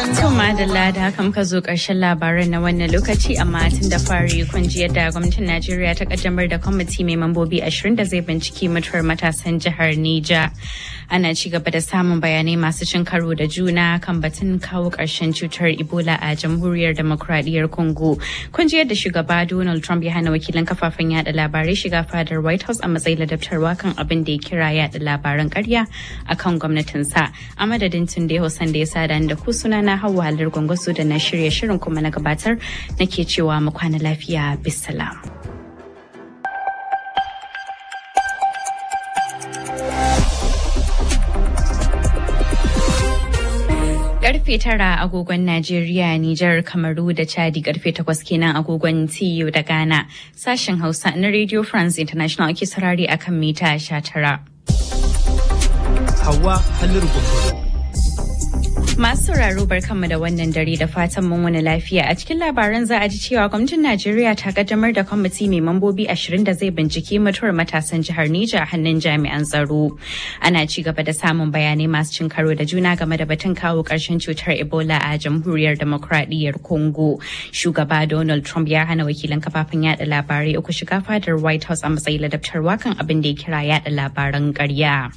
To madalla da haka muka zo ƙarshen labaran na wannan lokaci amma tun da fari kun ji yadda gwamnatin Najeriya ta kaddamar da kwamiti mai mambobi ashirin da zai binciki mutuwar matasan jihar Nija. Ana ci gaba da samun bayanai masu cin karo da juna kan batun kawo ƙarshen cutar Ebola a jamhuriyar demokradiyyar Congo. Kun ji yadda shugaba Donald Trump ya hana wakilan kafafen yada labarai shiga fadar White House a matsayin ladabtarwa kan abin da ya kira yada labaran ƙarya akan gwamnatinsa. A madadin Tunde Hussein da ya sada da ku sunana Hauwa Halar Gwangwaso da na shirya shirin kuma na gabatar nake cewa mu kwana lafiya bisalam. Karfe tara agogon Najeriya, Nijar, Kamaru da Chadi karfe takwas kenan agogon TU da Ghana. Sashen Hausa na Radio France International ake sarari akan mita sha tara. Hawa Halliru Gwangwaso. Masu sauraro barkanmu da wannan dare da fatan mun wani lafiya a cikin labaran za a ji cewa gwamnatin Najeriya ta kaddamar da kwamiti mai mambobi ashirin da zai bincike mutuwar matasan jihar Nija a hannun jami'an tsaro. Ana ci gaba da samun bayanai masu cin karo da juna game da batun kawo ƙarshen cutar Ebola a jamhuriyar demokradiyyar Congo. Shugaba Donald Trump ya hana wakilan kafafen yada labarai uku shiga fadar White House a matsayin ladabtarwa kan abin da ya kira yada labaran ƙarya.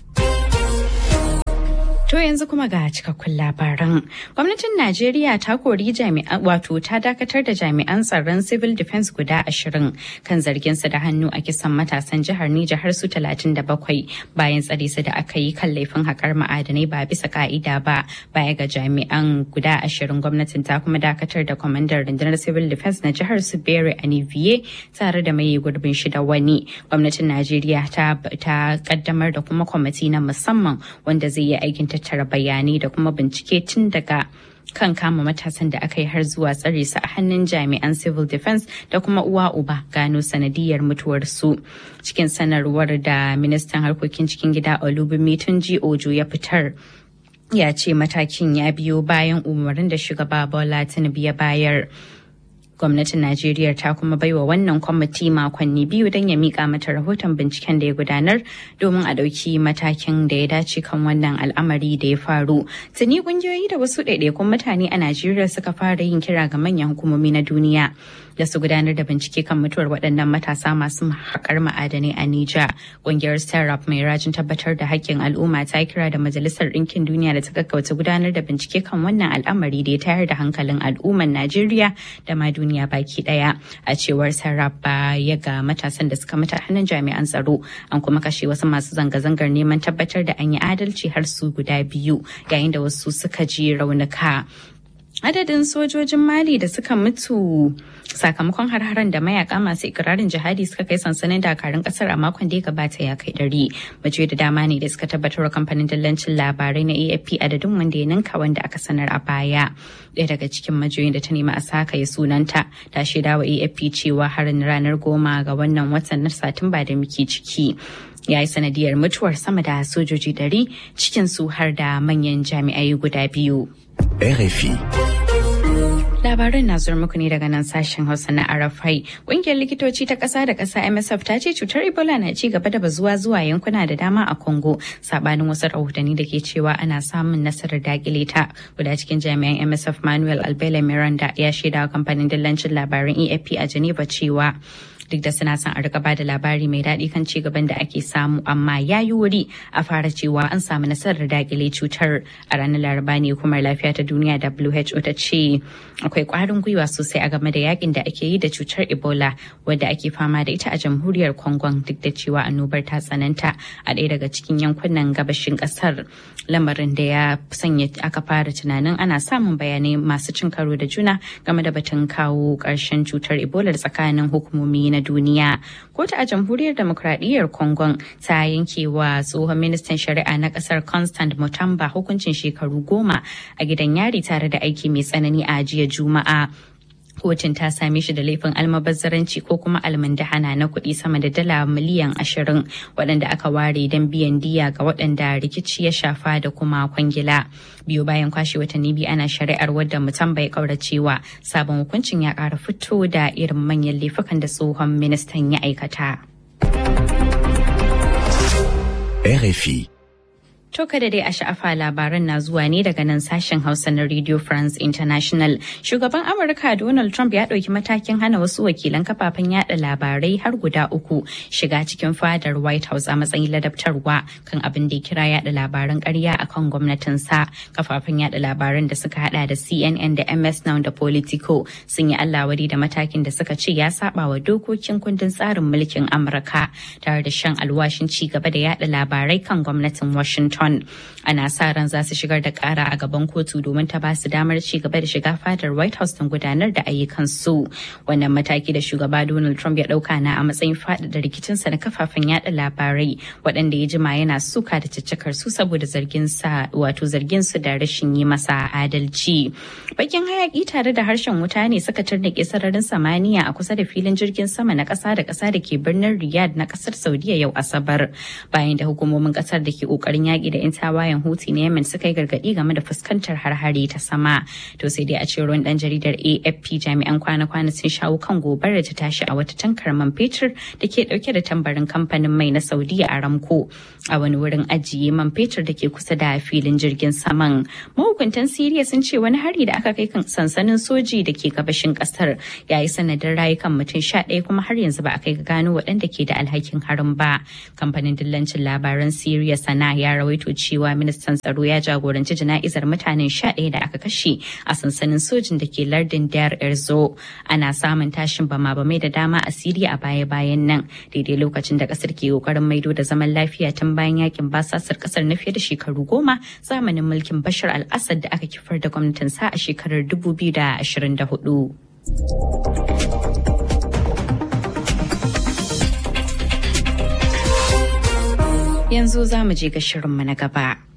To yanzu kuma ga cikakkun labaran. Gwamnatin Najeriya ta kori jami'an wato ta dakatar da jami'an tsaron civil defense guda ashirin kan zargin su da hannu a kisan matasan jihar Nijar har su talatin da bakwai bayan tsare su da aka yi kan laifin haƙar ma'adanai ba bisa ka'ida ba baya ga jami'an guda ashirin gwamnatin ta kuma dakatar da kwamandan rundunar civil defense na jihar su Bere Aniviye tare da mai gurbin shi da wani. Gwamnatin Najeriya ta ta kaddamar da kuma kwamiti na musamman wanda zai yi aikin tattara bayanai da kuma bincike tun daga kan kama matasan da aka yi har zuwa tsare su a hannun jami'an civil defense da kuma uwa uba gano sanadiyar mutuwarsu cikin sanarwar da ministan harkokin cikin gida olubimi tunji ojo ya fitar ya ce matakin ya biyo bayan umarnin da shugaba bola tinubu ya bayar gwamnatin najeriya ta kuma baiwa wannan kwamiti makonni biyu don ya mika mata rahoton binciken da ya gudanar domin a ɗauki matakin da ya dace kan wannan al'amari da ya faru tuni kungiyoyi da wasu ɗaiɗaikun mutane a najeriya suka fara yin kira ga manyan hukumomi na duniya da su gudanar da bincike kan mutuwar waɗannan matasa masu haƙar ma'adanai a Nija. Ƙungiyar Startup mai rajin tabbatar da haƙƙin al'umma ta kira da Majalisar Ɗinkin Duniya da ta gaggauta gudanar da bincike kan wannan al'amari da ya tayar da hankalin al'umman Najeriya da ma duniya baki ɗaya. A cewar Startup ya ga matasan da suka mutu hannun jami'an tsaro an kuma kashe wasu masu zanga-zangar neman tabbatar da an yi adalci har su guda biyu yayin da wasu suka ji raunuka. adadin sojojin mali da suka mutu sakamakon har-haren da mayaka masu ikirarin jihadi suka kai sansanin dakarun kasar a makon da ya gabata ya kai ɗari mace da dama ne da suka tabbatar kamfanin dillancin labarai na afp adadin wanda ya ninka wanda aka sanar a baya ɗaya daga cikin majiyoyin da ta nemi a saka ya sunanta ta shaida wa afp cewa harin ranar goma ga wannan watan na satumba da muke ciki ya yi sanadiyar mutuwar sama da sojoji ɗari cikin su har da manyan jami'ai guda biyu. RFI. Labaran na zuwa muku ne daga nan sashen Hausa na Arafai. Ƙungiyar likitoci ta ƙasa da ƙasa MSF ta ce cutar Ebola na ci gaba da bazuwa zuwa yankuna da dama a Congo, sabanin wasu rahotanni da ke cewa ana samun nasarar dakile ta. Guda cikin jami'an MSF Manuel Albele Miranda ya shaida kamfanin dillancin labaran EFP a Geneva cewa duk da suna son a rika ba da labari mai daɗi kan ci gaban da ake samu amma ya yi wuri a fara cewa an samu nasarar dakile cutar a ranar laraba ne hukumar lafiya ta duniya who ta ce akwai ƙwarin gwiwa sosai a game da yakin da ake yi da cutar ebola wadda ake fama da ita a jamhuriyar congo duk da cewa annobar ta tsananta a ɗaya daga cikin yankunan gabashin ƙasar lamarin da ya sanya aka fara tunanin ana samun bayanai masu cin karo da juna game da batun kawo ƙarshen cutar ebola tsakanin hukumomi na duniya. Kotu a jamhuriyar demokradiyyar Congo ta yanke wa tsohon ministan shari'a na kasar Constant Mutamba hukuncin shekaru goma a gidan yari tare da aiki mai tsanani a jiya Juma'a. kotun ta same shi da laifin almabazzaranci ko kuma almundahana na kuɗi sama da dala miliyan ashirin waɗanda aka ware don biyan diya ga waɗanda rikici ya shafa da kuma kwangila biyu bayan kwashe watanni biyu ana shari'ar wadda mutum bai kauracewa sabon hukuncin ya ƙara fito da irin manyan laifukan da tsohon ministan ya aikata. RFI To kada dai a sha'afa labaran na zuwa ne daga nan sashen Hausa na Radio France International. Shugaban Amurka Donald Trump ya ɗauki matakin hana wasu wakilan kafafen yada labarai har guda uku shiga cikin fadar White House a matsayin ladabtarwa kan abin da ya kira yada labaran ƙarya a kan gwamnatinsa. Kafafen yada labaran da suka hada da CNN da MS Now da Politico sun yi Allah wadi da matakin da suka ce ya saba wa dokokin kundin tsarin mulkin Amurka tare da shan alwashin ci gaba da yada labarai kan gwamnatin Washington. Washington. Ana sa ran za su shigar da kara a gaban kotu domin ta ba su damar ci gaba da shiga fadar White House don gudanar da ayyukan su. Wannan mataki da shugaba Donald Trump ya dauka na a matsayin faɗaɗa rikicinsa na kafafen yada labarai waɗanda ya jima yana suka da caccakar su saboda zargin sa wato zargin su da rashin yi masa adalci. Bakin hayaki tare da harshen wuta ne suka tarnake sararin samaniya a kusa da filin jirgin sama na ƙasa da ƙasa da ke birnin Riyadh na ƙasar Saudiya yau Asabar bayan da hukumomin ƙasar da ke ƙoƙarin yaƙi da 'yan tawayen huti na yemen suka yi gargaɗi game da fuskantar harhari ta sama to sai dai a ce ruwan ɗan jaridar afp jami'an kwana-kwana sun shawo kan gobarar ta tashi a wata tankar man fetur da ke ɗauke da tambarin kamfanin mai na saudiya aramco a wani wurin ajiye man fetur da ke kusa da filin jirgin saman mahukuntan siriya sun ce wani hari da aka kai kan sansanin soji da ke gabashin ƙasar ya yi sanadin rayukan mutum sha ɗaya kuma har yanzu ba a kai ga gano waɗanda ke da alhakin harin ba kamfanin dillancin labaran siriya sana ya rawaito rawaito cewa ministan tsaro ya jagoranci jana'izar mutanen sha ɗaya da aka kashe a sansanin sojin da ke lardin Dar Erzo. Ana samun tashin bama-bamai da dama a Siriya a baya-bayan nan daidai lokacin da kasar ke kokarin maido da zaman lafiya tun bayan yakin basasar kasar na fiye da shekaru goma zamanin mulkin Bashar al-Assad da aka kifar da gwamnatin sa a shekarar 2024. Yanzu za mu je ga shirinmu na gaba.